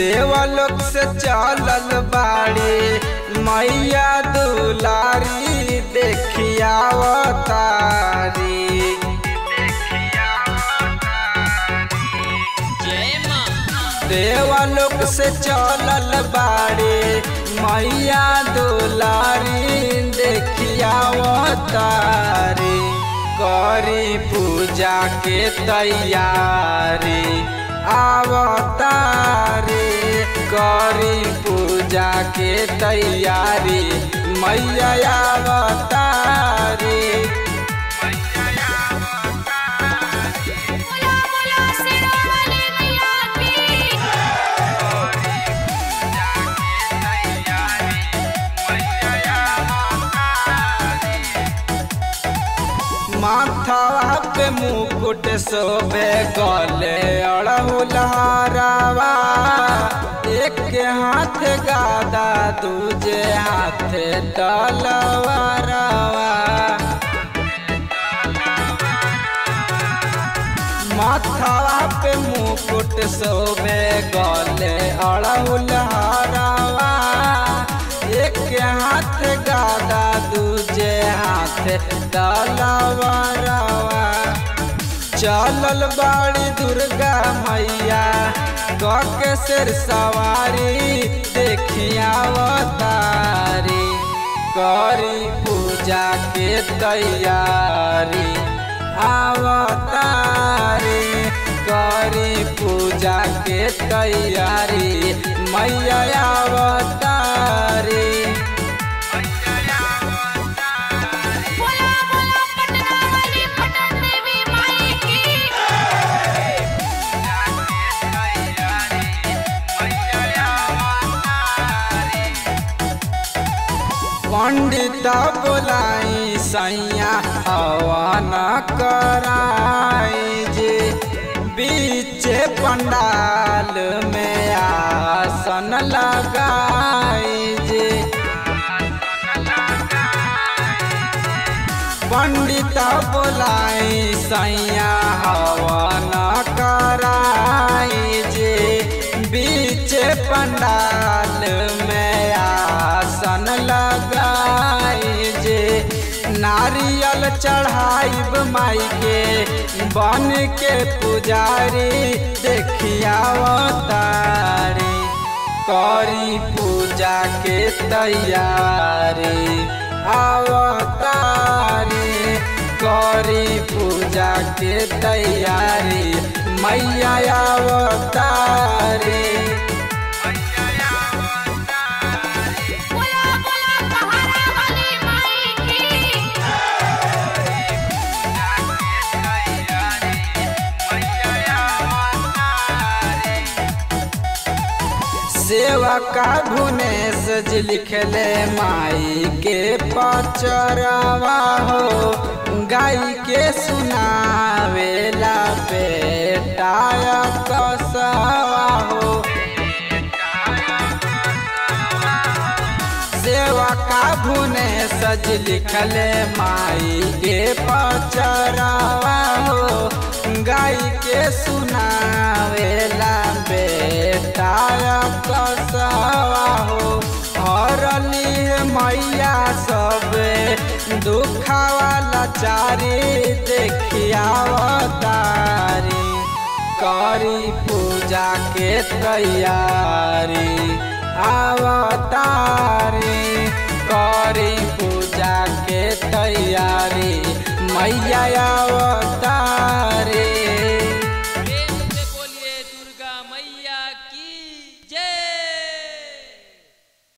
देवलोक से चलल बाड़ी मैया दुलारी देखियावतारी जय माँ देवलोक से चलल बाड़ी मैया दुलारी देखियावतारी करी पूजा के तैयारी आवतारी करी पूजा के तैयारी मैया आवतारी बोला बोला शेरावाली मैया की माथवा पे मुकुट शोभे गले अड़हुलहरावा एक हाथ गादा दूजे हाथ तलवारवा माथवा पे मुकुट शोभे गले अड़हुलहरावा एक हाथ गादा दूजे हाथ तलवारवा चलल बाड़ी दुर्गा मैया कके सिर सवारी देखियावतारी करी पूजा के तैयारी आवतारी करी पूजा के तैयारी मैया आवतारी बोला बोला पटना वाली पटन देवी माई की पंडित बोलाई सैया हवन कराई जे बीच पंडाल में आसन लगाई जे पंडित बोलाई सैया हवन कराई जे बीच पंडाल में आसन लगाई जे नारियल चढ़ाइब माई के बन के पुजारी देखियावतारी करी पूजा के तैयारी आवतारी करी पूजा के तैयारी मैया आवतारी बोला बोला पहाड़ा वाली माई की सेवा का भुने सज लिखले माई के पचरवा हो गाय के सुनावेला बेटा कसवा हो सेवा का भुने सज लिखले माई के पचरवा हो गाय के सुनावेला बेटा कसवा हो हरली मैया सब दुखावा लाचारी देखियावतारी करी पूजा के तैयारी आवतारी करी पूजा के तैयारी मैया अवतारी